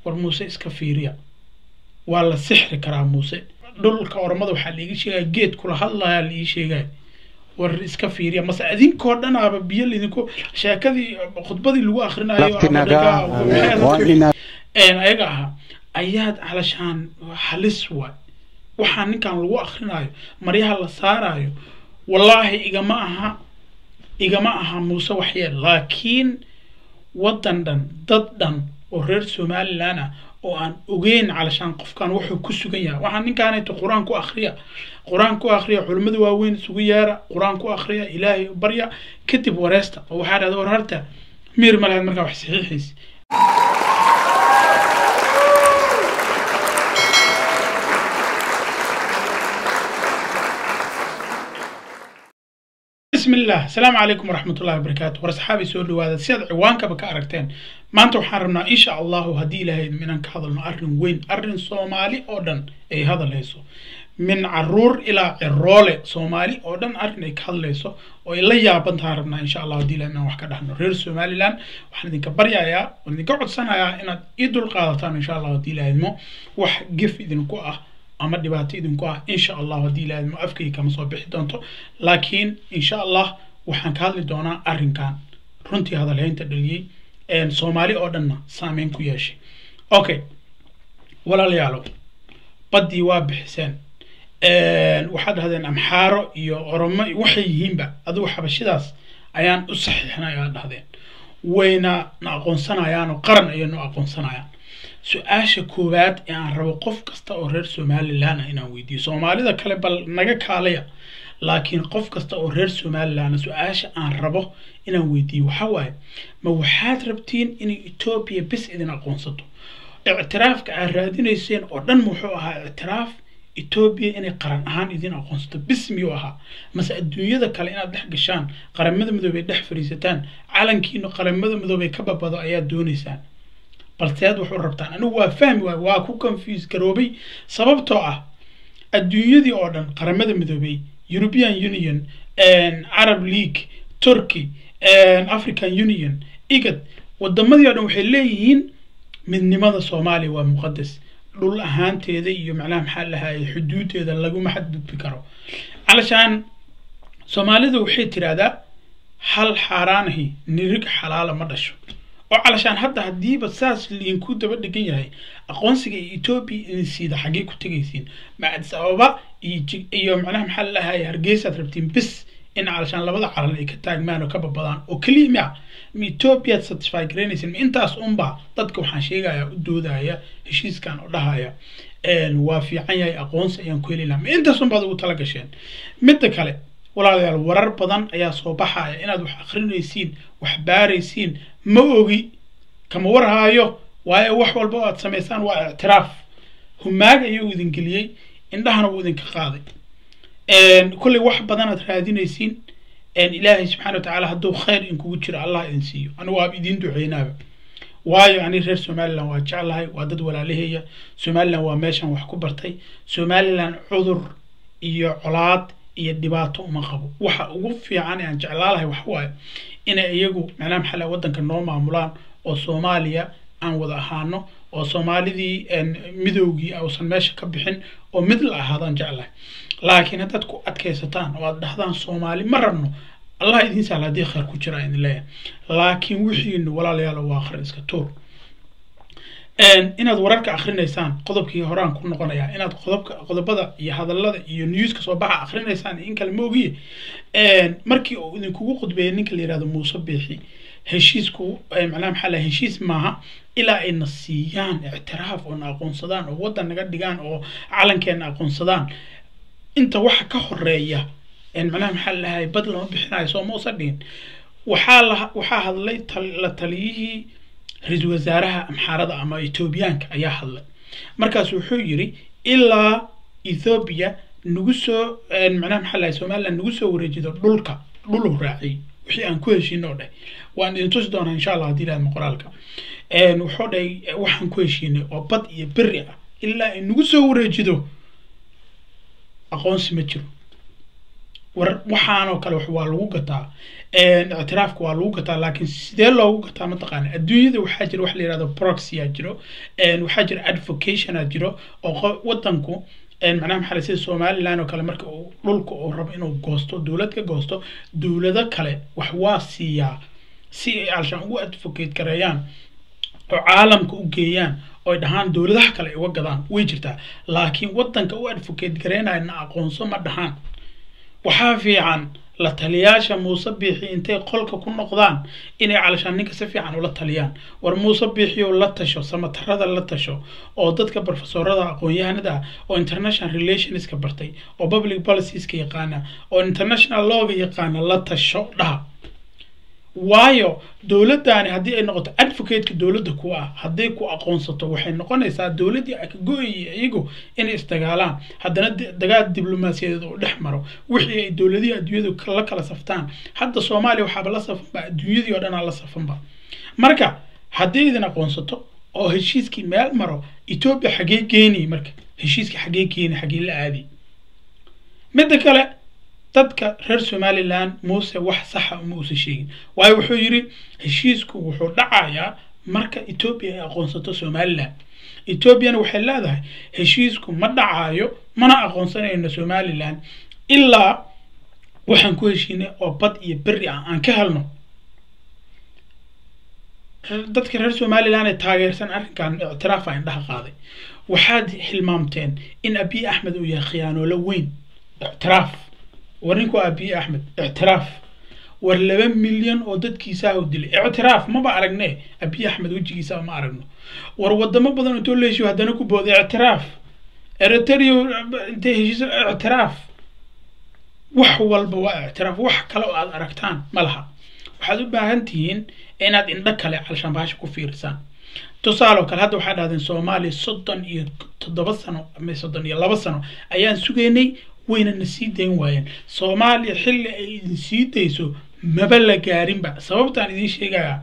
war muuse iska fiiriya waa la sixri karaa muuse dhulka oromada waxaa laiga sheegaya geed kula hadlaya laii sheegaya war iska fiiriya mase idinkoo dhan aba biyo laidinku sheekadii khudbadii lagu akrinayo ayaga ahaa ayaad calashaan halis waay waxaa ninkan lagu akrinayo maryaha la saarayo wallaahi igama aha igama aha muuse waxyeel laakiin waddan dhan dad dhan oo reer somalilan ah oo aan ogeyn calashaan qofkan wuxuu ku sugan yahay waxaa ninkaanayto qur-aan ku akriya qur-aan ku akriya culimmada waaweyn isugu yeera qur-aan ku akriya ilaahay barya kadib wareesta oo waxaa dhahda war harta miir ma lahayd markaa wax saxiixaysa بسم الله السلام عليكم ورحمة الله وبركاته ورسحابي سؤال لواذا سياد عوانك بك أركتين ما أنتو حاربنا إن شاء الله هدي لهي من أنك هذا أرن وين أرن صومالي أودن أي هذا ليسو من عرور إلى عرولة صومالي أودن أرن أي كهذا ليسو وإلا يابن تهاربنا إن شاء الله هدي لهي من وحكا دهنو رير صومالي لان وحنا دينك بريا يا وندينك عد سنة يا إنا إدو القادتان إن شاء الله هدي لهي مو وح قف إذن كو أه ama dhibaato idinku ah insha allah haddii ilaahadmo afkayga kama soo bixi doonto laakiin insha allah waxaan ka hadli doonaa arrinkan runtii hadalhaynta dhaliyey soomaali oo dhanna saameyn ku yeeshay okay walaalayaalow baddii waa bixiseen waxaad dhahdeen amxaaro iyo oromo waxay yihiinba adigu xabashidaas ayaan u saxiixnay aad dhahdeen wayna na aqoonsanayaan oo qaran ayay nu aqoonsanayaan su-aasha koowaad ee aan rabo qof kasta oo reer somalilan ah inaan weydiiyo soomaalida kale bal naga kaalaya laakiin qof kasta oo reer somalilan su-aasha aan rabo inaan weydiiyo waxa waaye ma waxaad rabtiin inay etoobiya bis idin aqoonsato ictiraafka aad raadinayseen oo dhan muxuu ahaa ictiraaf etoobiya inay qaran ahaan idin aqoonsato bis miyuu ahaa mase adduunyada kale inaad dhex gashaan qaramada midoobey dhex fadhiisataan calankiina qaramada midoobey ka babado ayaad doonaysaan balseed wuxuu rabtaan anigu waa fahmi waay waa ku confuse garoobay sababtoo ah adduunyadii oo dhan qaramada midoobey european union arab league turkey african union igad wadamadii o dhan waxay leeyihiin midnimada soomaaliya waa muqadas dhul ahaanteeda iyo macnaha maxaa lahaye xuduudeeda laguma xadgudbi karo calashaan soomaalida waxay tiraahdaa hal xaaraanahi nirig xalaala ma dhasho oo calashaan hadda haddiiba saas liinku daba dhegan yahay aqoonsiga etoobiya idin siida xaggee ku tegaysiin ma adis ababa iyo macnaha maxaa lalahaye hargeysaad rabtiin bis in calashaan labada calan ay ka taagmaan oo ka babadaan oo keliya miya ma etoobiyaad satisfy garaynaysin ma intaas unba dadka waxaan sheegaya u doodaya heshiiskan oo dhahaya waa fiican yahay aqoonsi ayaan ku heli lahaa ma intaas unbaad ugu tala gasheen midda kale walaalayaal warar badan ayaa soo baxaya inaad wax akrinaysiin wax baaraysiin ma ogi kama warhaayo waayo wax walba aad samaysaan waa ictiraaf humaag ayuu idin geliyey indhahana wuu idinka qaaday kolley wax badan aad raadinaysiin ilaahay subxana wa tacaala hadduu khayr inkugu jiro allah idin siiyo anigu waab idiin duceynaaba waayo ani reer somalilan waa jeclahay waa dad walaalaheeya somalilan waa meeshan wax ku bartay somalilan cudur iyo colaad iyo dhibaato uma qabo waxa ugu fiican ee aan jeclaalahay waxa waaye inay iyagu macnaha maxaa laha waddanka noo maamulaan oo soomaaliya aan wada ahaano oo soomaalidii midoogii uusan meesha ka bixin oo mid la ahaadaan jeclahay laakiin haddaad ku adkaysataan oo aad dhahdaan soomaali ma rabno allah idiin sahla haddii khayr ku jira idin leeyahay laakiin wixiinu walaalayaal waa akhri iska tuur inaad wararka akrinaysaan qodobkii horaan ku noqonaya inaad qodobka qodobada iyo hadallada iyo newska soo baxa akrinaysaan in kale ma ogiye markii uu idinkugu qudbeeyay ninka la yihahdo muuse biixi heshiisku macnaha maxaa laha heshiis maaha ilaa ayna siiyaan ictiraaf oo na aqoonsadaan oo waddan naga dhigaan oo calankeena aqoonsadaan inta waxa ka horeeya macnaha maxaa lahay bad lama bixinayo soo ma usa dhihin waxaa la waxaa hadlay la taliyihii ra-iisul wasaaraha amxaarada ama etoobiyaanka ayaa hadlay markaas wuxuu yiri ilaa ethoobiya nagu soo macnaha maxaa lahay somaliland nagu soo wareejido dhulka dhulu raaciyay wixii aan ku heshiino oo dheh waan idin tusi doonaa insha allah haddii lahadma qoraalka wuxuu dhahay waxaan ku heshiinay oo bad iyo beri ah ilaa ay nagu soo wareejido aqoonsi ma jiro war waxaanoo kale waa lagu gataa ictiraafka waa lagu gataa laakiin sidee loogu gataa mataqaana adduunyada waxaa jira wax la yihahdo proxy aa jiro waxaa jira advocation aa jiro oo wadanku macnaha maxaa sida somaliland oo kale marka uu dhulka uu rabo inuu goosto dowlad ka goosto dowlado kale wax waa siiyaa si ay alshaan ugu advocate gareeyaan oo caalamka u geeyaan oo ay dhahaan dowladaha kale ay uga gadaan way jirtaa laakiin wadanka u advocate gareynayo na aqoonso ma dhahaan waxaa fiican la taliyaasha muuse biixi intay qolka ku noqdaan inay calashaan ninka si fiican ula taliyaan war muuse biixiyo la tasho samatarada la tasho oo dadka profesorada aqoon-yahanada ah oo international relationska bartay oo public policieska yaqaana oo international lawga yaqaana la tasho dhaha waayo dowladdaani haddii ay noqoto advocateka dowladda ku ah hadday ku aqoonsato waxay noqonaysaa dowladdii ka go-ayay iyagu inay isdagaalaan haddana dagaal diblomaasiyadeed oo dhex maro wixii ay dowladihii adduunyadu la kala saftaan hadda soomaaliya waxaaba la safanba adduunyadii oo dhanaa la safanba marka haddii idin aqoonsato oo heshiiskii meel maro etoobiya xagee geeni marka heshiiskii xagee geeni xagee la aadi midda kale dadka reer somaliland muuse wax saxa uma uusan sheegin waayo wuxuu yidhi heshiisku wuxuu dhacayaa marka etoobiya ay aqoonsato somaliland etoobiyana waxay leedahay heshiisku ma dhacaayo mana aqoonsanayno somaliland ilaa waxaan ku heshiinay oo bad iyo beri ah aan ka helno dadka reer somaliland ee taageersan arrinkan ictiraafa indhaha qaaday waxaad hilmaamteen in abiy axmed uu yahay khiyaanoolo weyn ictiraaf war ninku abiye axmed ictiraaf war laba milyan oo dadkiisaa u dilay ictiraaf maba aragne abiye axmed wejigiisa ma aragno war wadamo badan intoo la heshiyo haddana ku booday ictiraaf eritrea intay heshiiso ictiraaf wax walba waa ictiraaf wax kale oo aad aragtaan ma laha waxaad u baahan tihiin inaad indho kale calshambaasha ku fiirisaan tusaale oo kale hadda waxaa dhahdeen soomaaliya soddon iyo toddoba sano ama soddon iyo laba sano ayaan sugaynay wayna na sii dayn waayeen soomaaliya xilli ay idin sii dayso maba la gaarinba sababtaan idiin sheegayaa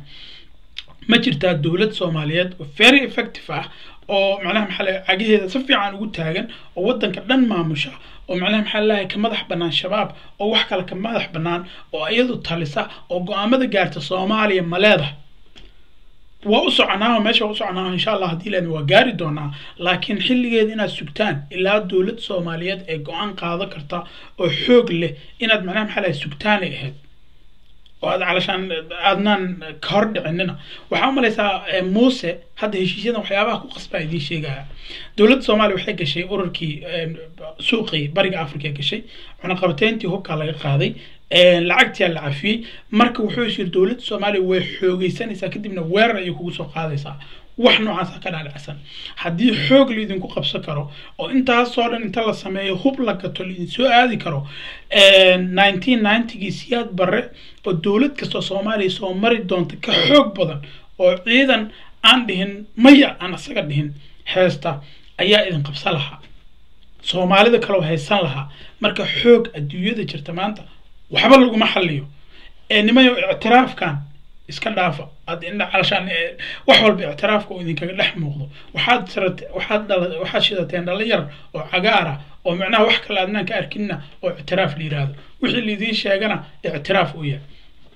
ma jirtaa dowlad soomaaliyeed oo very effective ah oo macnaha maxaa lahay cagaheeda si fiican ugu taagan oo waddanka dhan maamusha oo macnaha maxaa lahay ka madax bannaan shabaab oo wax kale ka madax bannaan oo iyadu talisa oo go-aamada gaarta soomaaliya ma leedahay waa u soconaa meesha waa u soconaa insha allah haddii leen waa gaari doonaa laakiin xilligeeda inaad sugtaan ilaa dowlad soomaaliyeed ee go-aan qaado karta oo xoog leh inaad macnaha maxaa lahay sugtaanay ahayd oo aad calashaan aadnaan ka hor dhicinina waxaa u malaysaa muuse hadda heshiisyadan waxyaabaha ku qasbaa idiin sheegaya dowladda soomaaliya waxay gashay ururkii suuqii bariga africa gashay cunaqabateyntii hubkaa laga qaaday lacagtiyaa la cafiyey marka wuxuu yiri dowladda soomaaliya way xoogeysanaysaa kadibna weerar ayay kugu soo qaadaysaa wax noocaasa ka dhaalicsan haddii xoog laidinku qabsan karo oo intaasoo dhan inta la sameeyo hub la gato laidin soo aadi karo nineteen ninetygii siyaad barre oo dowlad kastoo soomaaliya soo mari doonta ka xoog badan oo ciidan aan dhihin maya aan isaga dhihin heesta ayaa idin qabsan lahaa soomaalida kaleo haysan lahaa marka xoog adduunyada jirta maanta waxba laguma xaliyo ee nimayo ictiraafkan iska dhaafa aad indha calashaan wax walba ictiraafka oo idinkaga dhex muuqdo waxaad sirat waxaad dhala waxaad shidateen dhalinyar oo cagaara oo macnaha wax kale aadnaan ka arkinna oo ictiraaf la yiraahdo wixii laidiin sheegana ictiraaf u yahay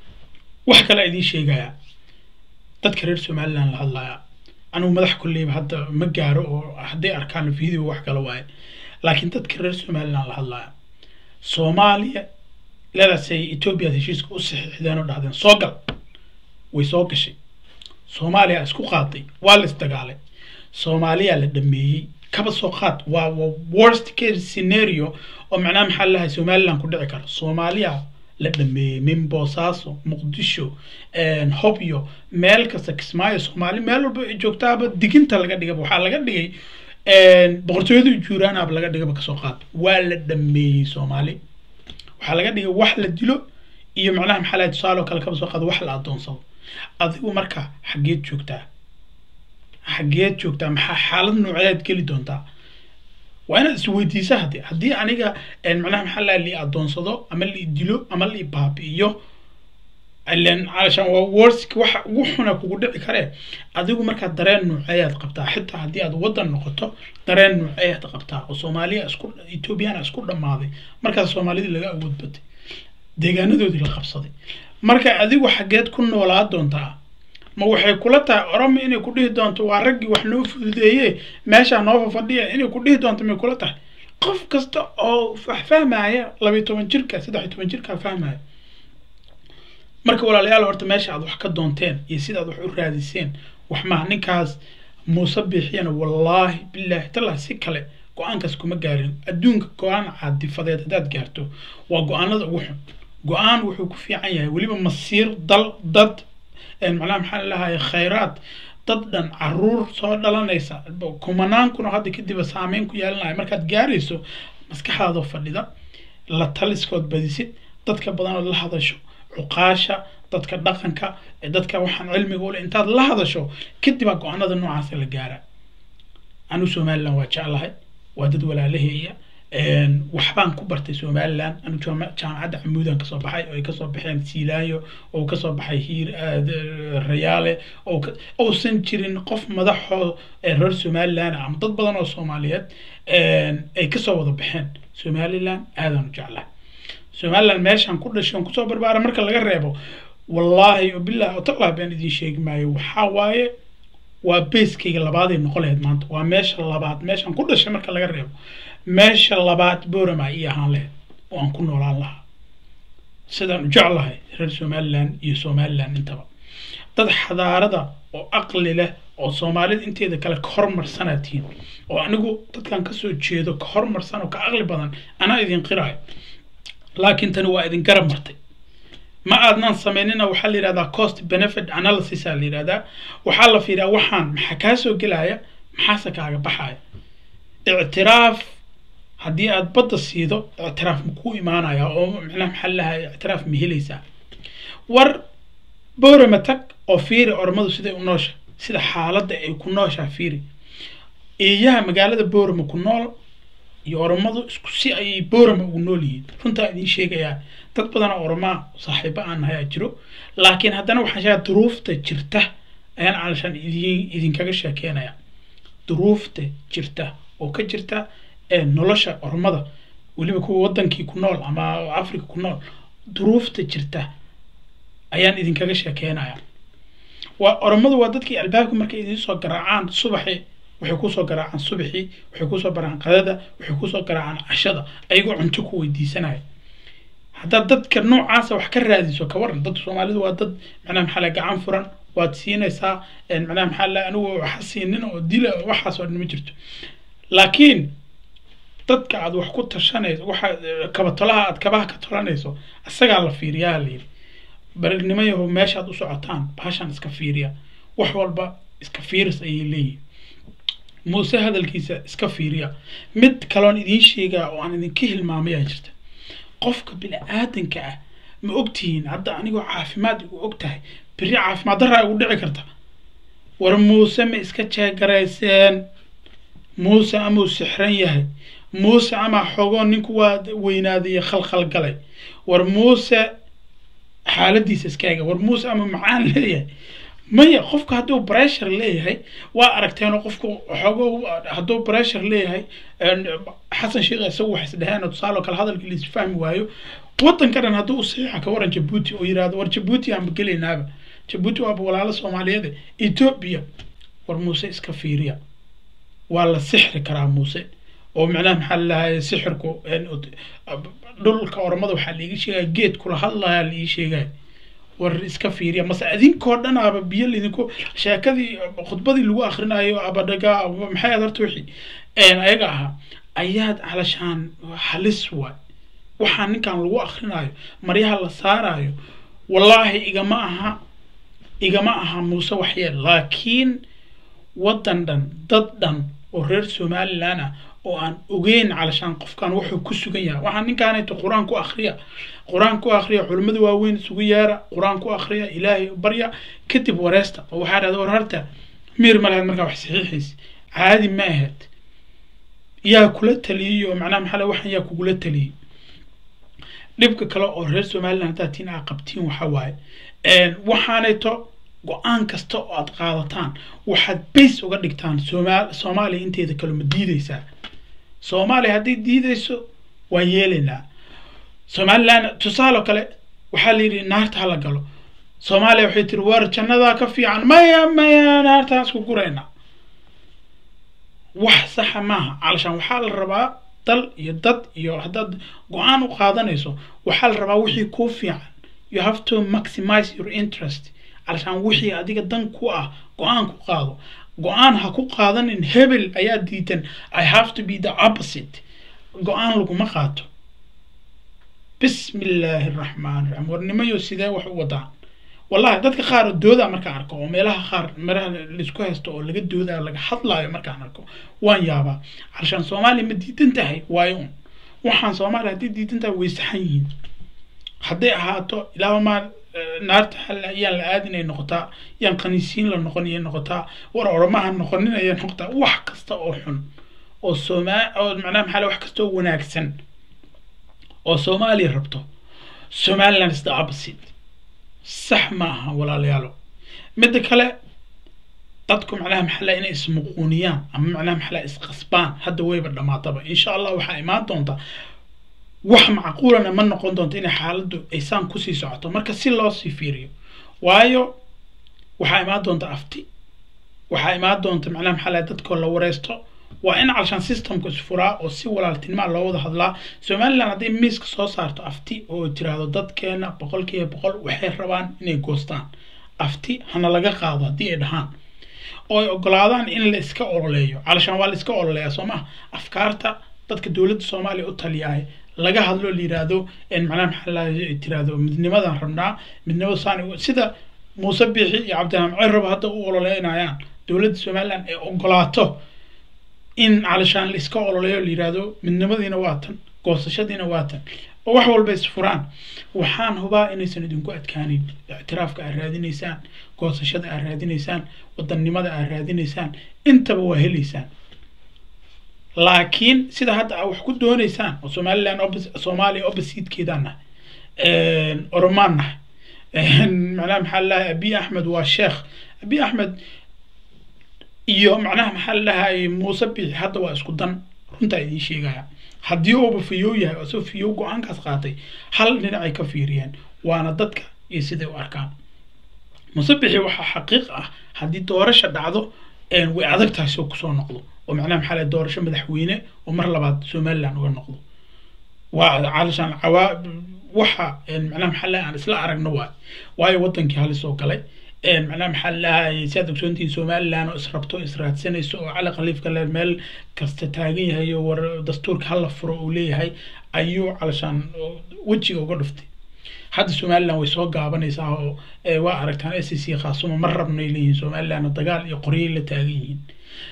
wax kale idiin sheegaya dadka reer somaliland la hadlaya anugu madax kulleyba hadda ma gaaro oo hadday arkaan video wax kale waaye laakiin dadka reer somaliland la hadlaya soomaaliya leedaasay etoobiyaad heshiiska u saxiixdeen oo dhahdeen soo gal way soo gashay soomaaliya isku qaaday waa la isdagaalay soomaaliya la dhameeyey kaba soo qaad waa waa worst case scenario oo macnaha maxaa lahay somaliland ku dhici karo soomaaliya la dhameeyey min boosaaso muqdisho hobyo meel kasta kismaayo soomaali meel walba ay joogtaaba diginta laga dhigaba waxaa laga dhigay boqortooyada juuraanaaba laga dhigaba kasoo qaad waa la dhameeyey soomaali waxaa laga dhigay wax la dilo iyo macnaha maxaa lahay tusaale oo kale kaba soo qaado wax la adoonsado adigu marka xaggeed joogtaa xaggeed joogtaa maxaa xaalad nooceed geli doontaa waa inaad isweydiisa haddii haddii aniga macnaha maxaa lahay li adoonsado ama li dilo ama li baabi'iyo ilen calashaan waa worsk waxa ugu xuna kugu dhici karee adigu markaa dareen nooceeyaad qabtaa xitaa haddii aad waddan noqoto dareen nooceeyaad qabtaa oo soomaaliya isku ethoobiyaana isku dhammaaday markaas soomaalidii laga awood batay deegaanadoodii la qabsaday marka adigu xaggeed ku noolaa doontaa ma waxay kula tahay oromo inay ku dhihi doonto waa raggii wax noo fududeeye meeshaa noo fafadhiya inay ku dhihi doonto may kula tahay qof kasta oo wax fahmaya labayo toban jirka saddex iyo toban jirka fahmaya marka walaalayaal horta meesha aad wax ka doonteen iyo sida aad wax u raadiseen wax maha ninkaas muuse biixiyana wallaahi bilaahi tallah si kale go-aankaas kuma gaarin adduunka go-aan caadifadeed haddaad gaarto waa go-aanada ugu xun go-aan wuxuu ku fiican yahay weliba masiir dal dad macnaha maxaa lahaye khayraad dad dhan caruur soo dhalanaysa kumanaankuna hadda kadiba saameyn ku yeelanaya markaad gaarayso maskaxdaadoo fadhida la taliskood badisid dadka badanood la hadasho cuqaasha dadka dhaqanka dadka waxaan cilmiga ule intaad la hadasho kadibaa go-aanada noocaasa la gaara anu somaliland waa jeclahay waa dad walaalaheeya waxbaan ku bartay somaliland anu jaamacadda camuudan kasoo baxay oo ay kasoo baxeen siilaayo oo kasoo baxay hiir rayaale ousan jirin qof madaxoo reer somaliland ama dad badan oo soomaaliyeed ay kasoo wada baxeen somaliland aadaan u jeclahay somaliland meeshaan ku dhashay on kusoo barbaara marka laga reebo wallaahi billahi otallah baan idiin sheegi maayo waxaa waaye waa beeskayga labaaday noqon lahayd maanta waa meesha labaad meeshaan ku dhashay marka laga reebo meesha labaad borama ii ahaan lahayd oo aan ku noolaan lahaa sidaan u jeclahay reer somaliland iyo somaliland intaba dad xadaarada oo aqli leh oo soomaalida inteeda kale ka hormarsanaa tihiin oo anigu dadkan kasoo jeedo ka hormarsan oo ka aqli badan anaa idin qirayo laakiin tani waa idin garab martay ma aadnaan samaynina waxaa la yidhahdaa cost benefit analysis aa la yidhahdaa waxaa la fiiriyaa waxaan maxaa kaa soo gelaya maxaase kaaga baxaya ictiraaf haddii aad badda siido ictiraaf ma kuu imaanaya oo macnaha maxaa lahay ictiraaf ma helaysaa war boorama tag oo fiiri ormadu siday u noosha sida xaaladda ay ku nooshaa fiiri eeyaha magaalada boorama ku nool iyo oromadu isku si ayay boorama ugu nool yihiin runtaa idiin sheegayaa dad badan oo oromaa saaxiibo aan nahay aa jiro laakiin haddana waxaan sheegaa duruufta jirta ayaan calashaan idin idinkaga sheekeynaya duruufta jirta oo ka jirta ee nolosha oromada weliba kuwa wadankii ku nool ama africa ku nool duruufta jirta ayaan idinkaga sheekeynaya waa oromadu waa dadkii albaabka markay idiin soo garaacaan subaxi waxay kusoo garaacaan subaxii waxay kusoo baraan qadada waxay kusoo garaacaan cashada ayagoo cunto ku weydiisanaya haddaad dadka noocaasa wax ka raadiso ka waran dadka soomaalidu waa dad macnaha maxaa la gacan furan waad siinaysaa macnaha maxaa la anigu waxa siinin oo dila waxaas oo dhan ma jirto laakiin dadka aad wax ku tashanayso waxa kabatolaha aad kabaha ka tolanayso isagaa la fiiriyaa la yidhi barnimo yahow meeshaad u socotaan baashaan iska fiiriya wax walba iska fiiris ayay leeyihin muuse hadalkiisa iska fiiriya mid kaloon idiin sheegaa oo aan idinka hilmaamayaa jirta qofka bini-aadanka ah ma ogtihiin hadda anigoo caafimaad igu og tahay beri caafimaad daraa igu dhici karta war muuse ma iska jeegarayseen muuse amau sixran yahay muuse ama xogoo ninku waa weynaadaiyo khalkhal galay war muuse xaaladiisa iska ega war muuse ama macaan leeyahay maya qofku hadduu bressure leeyahay waa aragteenoo qofku xoogo hadduu bressure leeyahay xasan sheekh isagu wax isdheheen tusaale kale hadalkii lais fahmi waayo wadanka dhan hadduu u saxiixa ka waran jabuuti oo yirahdo war jabuuti aanba gelaynaaba jabuuti waaba walaalo soomaaliyeed etoobiya war muuse iska fiiriya waa la sixri karaa muuse oo macnaha maxaa lalahay sixirku dhulka oromada waxaa laiga sheegaya geed kula hadlaya laii sheegaya war iska fiiriya mase idinkoo dhan aba biyo laidinku sheekadii khudbadii lagu akrinayo abadhaga maxay aad horta wixii ayaga ahaa ayaad calashaan halis waay waxaa ninkan lagu akrinayo maryaha la saarayo wallaahi igama aha igama aha muuse waxyeel laakiin waddan dhan dad dhan oo reer somaliland ah oo aan ogeyn calashaan qofkan wuxuu ku sugan yahay waxaa ninkaanayto qur-aan ku akriya qur-aan ku akriya culimmada waaweyn isugu yeera qur-aan ku akriya ilaahay barya kadib wareesta oo waxaa dhahda war harta miir ma lahayd markaa wax saxiixiis caadi ma ahayd yaa kula taliyey oo macnaha maxaa waxan yaa kugula taliyey dhibka kale oo reer somaliland haddaad tiin aa qabtiin waxa waaye waxaanayto go-aan kasta oo aad qaadataan waxaad bays uga dhigtaan sooma soomaaliya inteeda kale ma diideysaa soomaaliya hadday diideyso waan yeelaynaa somaliland tusaaloo kale waxaa la yidhi naarta hala galo soomaaliya waxay tiri war jannadaa ka fiican maya maya naartaan isku gurayna wax saxa maaha calashaan waxaa la rabaa dal iyo dad iyo haddaad go-aan u qaadanayso waxaa la rabaa wixii kuu fiican you have to maximize your interest calashaan wixii adiga dan ku ah go-aan ku qaado go-aan ha ku qaadanin hebel ayaa diidan i have to be the opposite go-aan laguma qaato bismi illaahi araxmaan iraxiim warnimayo sidee wax u wadaan wallahi dadka qaar dooda markaan arko oo meelaha qaar meelaha laisku haysto oo laga doodayo laga hadlaayo markaan arko waan yaabaa calashaan soomaaliya ma diidan tahay waayo un waxaan soomaaliya haddii diidan tahay way saxan yihiin hadday ahaato ilaaba maa naarta hal ayaan la aadin ay noqotaa yaan qaniisiin la noqon ayay noqotaa war oramaha noqonin ayay noqotaa wax kasta oo xun oo somaa oo macnaha maxaa wax kasta oo wanaagsan oo soomaaliya rabto somaliland is the opposite sax ma aha walaalayaalo midda kale dadku macnaha maxalla inay ismuquuniyaan ama macnaha maxalla isqasbaan hadda wayba dhamaataba insha allah waxaa imaan doonta wax macquulana ma noqon doonto inay xaaladdu aysaan kusii socoto marka si loo sii fiiriyo waayo waxaa imaan doonta afti waxaa imaan doonta macnaha maxalla dadkoo la wareysto waa in calshaan systemku isfuraa oo si walaaltinimaa loo wada hadlaa somaliland hadday miiska soo saarto afti oo tiraahdo dadkeena boqolkiiba boqol waxay rabaan inay goostaan afti hana laga qaado haddii ay dhahaan oo ay ogolaadaan in la iska ololeeyo calashaan waa la iska ololeeyaa soo maha afkaarta dadka dowladda soomaaliya u taliyahay laga hadlo la yiraahdo macnaha maxaa la tiraahdo midnimadan rabnaa midnimada saani sida muuse biixi iyo cabdiraxmaan cirab hadda u ololeynayaan dowladda somaliland ay ogolaato in calashaan la iska ololeeyo la yiraahdo midnimadiina waa tan goosashadiina waa tan oo wax walba isfuraan waxaan hubaa inaysan idinku adkaanin ictiraafka aad raadinaysaan goosashada aad raadinaysaan wadannimada aad raadinaysaan intaba waa helaysaan laakiin sida hadda aa wax ku doonaysaan oo somaliland soomaaliya oppositekeedaan nahay oromaan nahay macnaha maxaa lalahay abiy axmed waa sheekh abiy axmed iyo macnaha maxaa lalahay muuse biixi hadda waa isku dan runtaa idiin sheegaya haddii uuba fiyow yahay oo soo fiyow go-aankaas qaatay hal dhinacay ka fiiriyeen waana dadka iyo siday u arkaan muuse biixi waxaa xaqiiq ah haddii doorasha dhacdo way adag tahay soo kusoo noqdo oo macnaha maxaa lalahay doorasho madaxweyne oo mar labaad somaliland uga noqdo waa calashaan cawaa waxa macnaha maxaa lalahay aan isla aragno waay waayo wadankii halis oo galay macnaha maxaa lalahay si aad ogsoontihiin somaliland oo israbto israadsanayso oo cali khaliifka le meel kasta taagan yahay oo war dastuurka hala furo uu leeyahay ayuu calashaan wejiga uga dhuftay hadda somaliland way soo gaabanaysaa oo waa aragtaan s c khaasuma ma rabnay leeyihiin somaliland dagaal iyo qoryay la taagan yihiin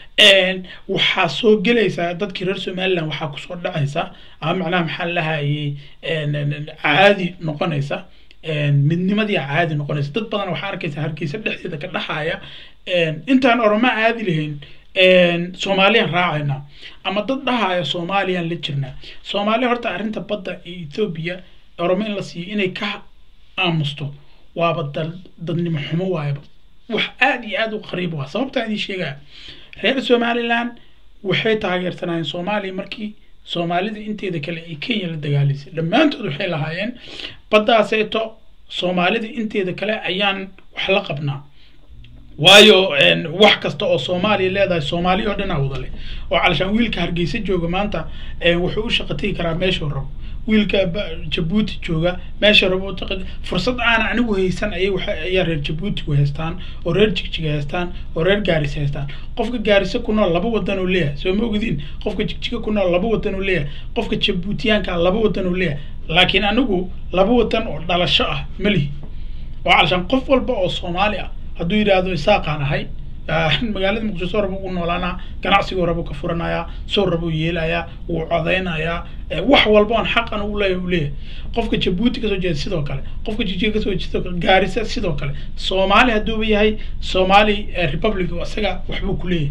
waxaa soo gelaysaa dadkii reer somaliland waxaa kusoo dhacaysa ama macnaha maxaa lahayay caadi noqonaysa midnimadii caadi noqonaysa dad badan waxaa arkaysa hargeysa dhexdeeda ka dhaxaya intaan oroma caadi lahayn soomaaliyaan raacayna ama dad dhahaya soomaaliyaan la jirnaa soomaaliya horta arrinta badda iyo ethoobia oromo in la siiyo inay ka aamusto waaba dal dadnimo xumo waayaba wax aada iyo aada u qariib waa sababtaa idin sheegaya reer somaliland waxay taageersanayeen soomaaliya markii soomaalida inteeda kale ay kenya la dagaalaysay dhammaantood waxay lahaayeen baddaaseeto soomaalida inteeda kale ayaan wax la qabnaa waayo wax kasta oo soomaaliya leedahay soomaali oo dhanaa wada leh oo calashaan wiilka hargeysa jooga maanta wuxuu u shaqa tegi karaa meeshuu rabo wiilka jabuuti jooga meesha rabo fursad aana anigu haysan ayay ayaa reer jabuutigu haystaan oo reer jigjiga haystaan oo reer gaarisa haystaan qofka gaarisa ku nool laba wadan oo leeyahay soo ma ogdiin qofka jigjiga ku nool laba wadan oo leeyahay qofka jabuutiyaanka laba wadan oo leeyahay laakiin anigu laba wadan oo dhalasho ah ma lihi oo calashaan qof walba oo soomaali ah hadduu yidhaahdo isaaqaan ahay magaalada muqdisho soo rabo ugu noolaanaa ganacsigoo rabo ka furanayaa soo rabo yeelayaa wuu codaynayaa wax walba on xaqan u leeyahay uu leeyahay qofka jabuuti kasoo jeeda sidoo kale qofka jijiga kasoo jeeda sidoo kale gaarisa sidoo kale soomaali hadduuba yahay soomaali republic isaga waxbuu ku leeyahay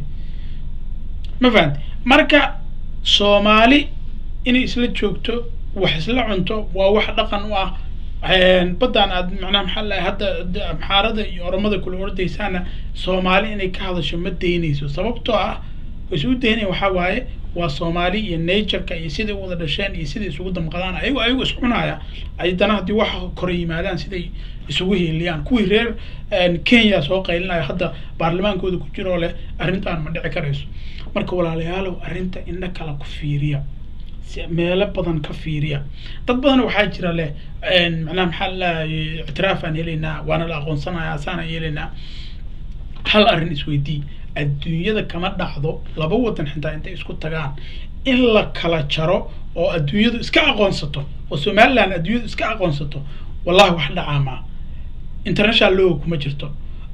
ma fahamti marka soomaali inay isla joogto wax isla cunto waa wax dhaqan u ah baddaan aad macnaha maxaa lahay hadda amxaarada iyo oromada kula ordaysaana soomaali inay ka hadasho ma daynayso sababtoo ah isu daynaya waxaa waaye waa soomaali iyo natureka iyo siday u wada dhasheen iyo siday isugu damqadaan ayago ayagu iscunaya haddana haddii waxa kore yimaadaan siday isugu hiiliyaan kuwii reer kenya soo qaylinaya hadda baarlamaankooda ku jiroo leh arrintan ma dhici karayso marka walaalayaalow arrinta indha kala ku fiiriya meelo badan ka fiiriya dad badan waxaa jira leh macnaha maxaa lalahay ictiraafaan helaynaa waana la aqoonsanaya saanaan yeelaynaa hal arrin isweydii adduunyada kama dhacdo laba wadan xitaa intay isku tagaan in la kala jaro oo adduunyadu iska aqoonsato oo somaliland adduunyadu iska aqoonsato wallahi wax dhacaa maa international law kuma jirto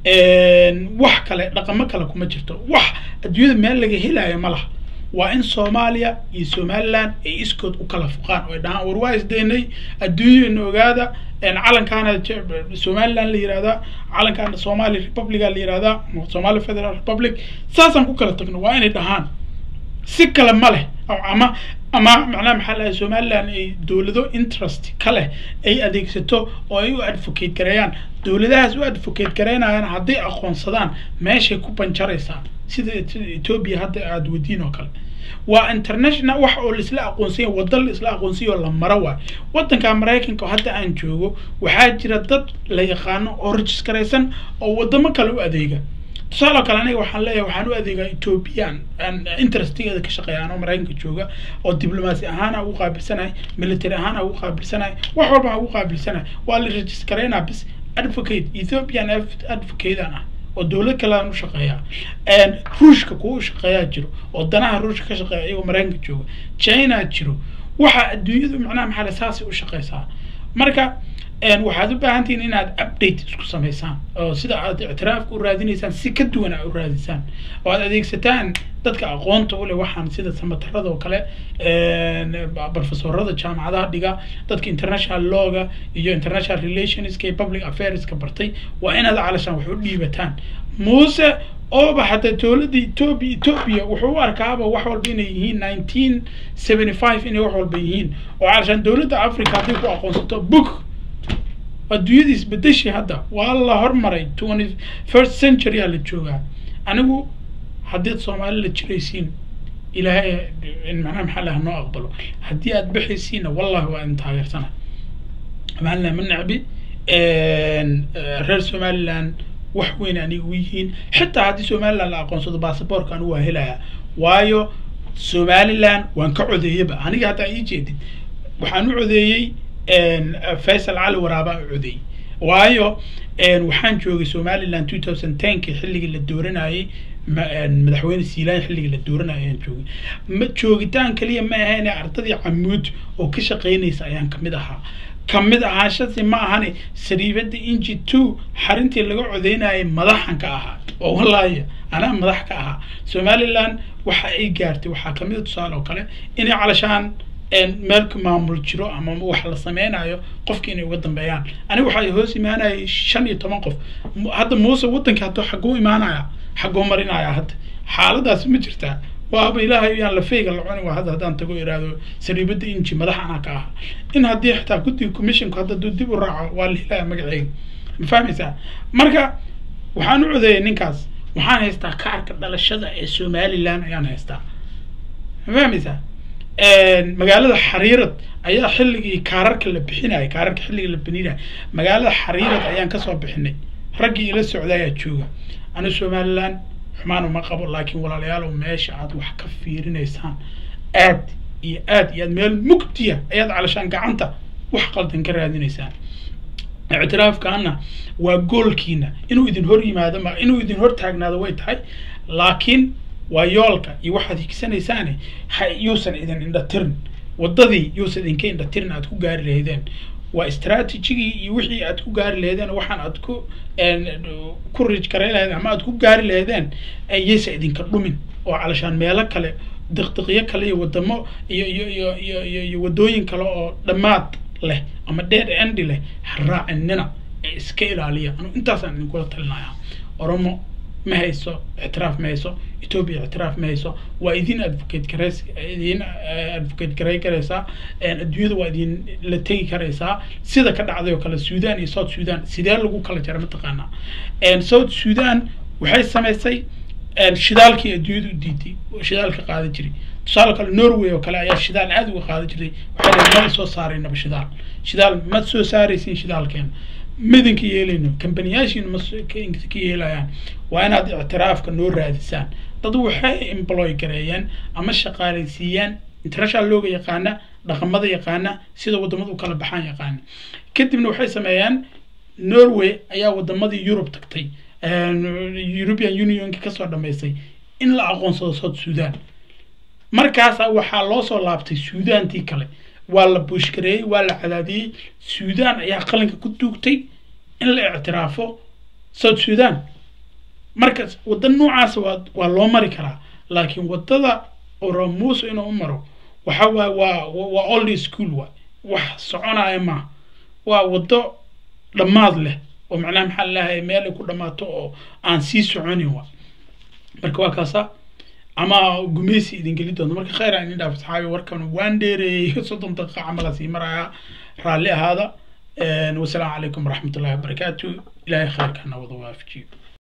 wax kale dhaqamo kale kuma jirto wax adduunyada meel laga helaayo ma laha waa in soomaaliya iyo somaliland ay iskood u kala fuqaan oo ay dhahaan war waa isdaynay adduunyana ogaada calankaana somaliland la yihahdaa calankaana somali republica la yihahdaa somali federal republic saasaan ku kala tagno waa inay dhahaan si kale ma leh ama ama macnaha maxaa lahay somaliland ay dowlado interest ka leh ay adeegsato oo ay u advocate gareeyaan dowladahaas u advocate gareynayaan hadday aqoonsadaan meeshay ku banjaraysaa sida ethiopia hadda aada wadiin oo kale waa international wax oo laisla aqoonsanya wada laisla aqoonsanya oo la maro waay wadanka maraykanka hadda aan joogo waxaa jira dad la yaqaano oo registaraysan oo wadamo kale u adeega tusaale oo kale aniga waxaan leeyahay waxaan u adeegaa ethiopian interestigeeda ka shaqeeya anoo maraykanka jooga oo diblomaasi ahaan aan ugu qaabilsanahay military ahaan aan ugu qaabilsanahay wax walba aan ugu qaabilsanahay waa la registareynaa bis advocate ethiopian advocate aan ah oo dowlad kale aan u shaqeeyaa ruushka kuwa u shaqeeyaa jiro oo danaha ruushka ka shaqeeya iyagoo maraykanka jooga china jiro waxa adduunyadu macnaha maxaa saasay u shaqeysaa marka waxaad u baahan tihiin inaad update isku samaysaan oo sida aad ictiraafka u raadinaysaan si ka duwan aad u raadisaan oo aad adeegsataan dadka aqoonta u leh waxaan sida samatarada oo kale profesorada jaamacadaha dhiga dadka international lawga iyo international relationska iyo public affairska bartay waa inaad calashaan wax u dhiibataan muuse ooba hataa dowladda ethiopia ethiopia wuxuu u arkaaba wax walba inay yihiin nineteen seventy five inay wax walba yihiin oo calashaan dowladda africa hadday ku aqoonsato book adduunyada isbedeshay hadda waa la hormaray twenty first century aa la joogaa anigu haddiad soomaali la jiraysiin ilaahay macnaha maxaa laha noo aqbalo haddii aad bixaysiinna wallahi waa idin taageersana somaliland ma necbi reer somaliland wax weyn aniga u yihiin xitaa haddii somaliland la aqoonsado basaborka anigu waa helayaa waayo somaliland waan ka codeeyaba aniga haddaa ii jeedid waxaan u codeeyey faysal cali waraabaa u codeeyey waayo waxaan joogay somaliland two thousand tenki xilligii la dooranayey madaxweyne siilaan xilligii la dooranaya ayaan joogay ma joogitaan kaliya ma ahayn ardadii camuud oo ka shaqeynaysa ayaan kamid ahaa kamid ahaanshasi ma ahane sariibada inji two xarintii laga codeynayay madaxan ka ahaa oo wallaahi anaa madax ka ahaa somaliland waxa ay gaartay waxaa kamid a tusaale oo kale inay calashaan meelka maamul jiro ama wax la sameynayo qofki inay uga dambeeyaan aniga waxaa hoos imaanayay shan iyo toban qof hadda muuse wadanka hadda xaguu imaanaya xaguu marinaya hadda xaaladaas ma jirtaa waaba ilaahay yaan lafeyga la cuni waa hadda haddaan tago iraado sariibada inji madax anaa ka aha in haddii xitaa guddiga commissionku hadda duu dib u raaco waa la helaya magaceyga ma fahmaysaa marka waxaan u codeeyay ninkaas waxaan haystaa kaarka dhalashada ee somaliland ayaan haystaa ma fahmaysaa magaalada xariirad ayaa xilligii kaararka la bixinaya kaararka xilligii la bixinaya magaalada xariirad ayaan kasoo bixinay raggii ila socda ayaa jooga anu somaliland xumaan uma qabo laakiin walaalayaal meesha aad wax ka fiirinaysaan aad iyo aad iyo aad meel mugdiya ayaad calashaan gacanta wax qaldan ka raadinaysaan ictiraafkaana waa goolkiina inuu idin hor yimaado ma inuu idin hor taagnaado way tahay laakiin waa yoolka iyo waxaad higsanaysaane ha yuusan idin indhatirin waddadii yuusan idinka indhatirin aad ku gaari lahaydeen waa strategigii iyo wixii aad ku gaari lahaydeen waxaan aad ku ku rij garay lahaydeen ama aad ku gaari lahaydeen yaysa idinka dhumin oo calashaan meelo kale diqdiqyo kale iyo wadamo iyo iyo iyo iyo iyo iyo waddooyin kale oo dhammaad leh ama dead endi leh ha raacinina ee iska ilaaliya anu intaasaan idinkula talinayaa oromo ma hayso ictiraaf ma hayso ethiopia ictiraaf ma hayso waa idin advocate garays idin advocate garay karaysaa adduunyada waa idin la tegi karaysaa sida ka dhacday oo kale sudan iyo south sudan sidee lagu kala jara mataqaanaa south sudan waxay samaysay shidaalkii adduunyada u diiday oo shidaalka qaadan jiray tusaale kale norway oo kale ayaa shidaal aada uga qaadan jirtay waxay leeyihin mada soo saaraynaba shidaal shidaal ma soo saaraysin shidaalkeena midinka yeelayno kambaniyaashiina ma ka yeelayaan waa inaad ictiraafka noo raadisaan dad waxay employ gareeyeen ama shaqaalaysiiyaan international looga yaqaana dhaqamada yaqaana sida wadamada u kala baxaan yaqaana kadibna waxay sameeyaan norway ayaa wadamadii yurub tagtay european unionka kasoo dhamaystay in la aqoonsado south sudan markaasa waxaa loo soo laabtay suudaantii kale waa la buushgareeyey waa la cadaadiyey suudan ayaa qalinka ku duugtay in la ictiraafo south sudan marka wadda noocaas waa waa loo mari karaa laakiin waddada oromuusa inuu u maro waxa waay waa waa old school waay wax soconaya maaha waa waddo dhammaad leh oo macnaha maxaa lalahay meel ay ku dhammaato oo aan sii soconin wa marka waa kaasa ama gumeysi idin geli doonto marka khayr aan idin dhaaf saxaabi warkan waan dheereeyey soddon daqiiqa camal aan sii marayaa raalli ahaada wasalaamu calaykum waraxmatullahi wabarakaatu ilaahay khayrkana wada waafajiyo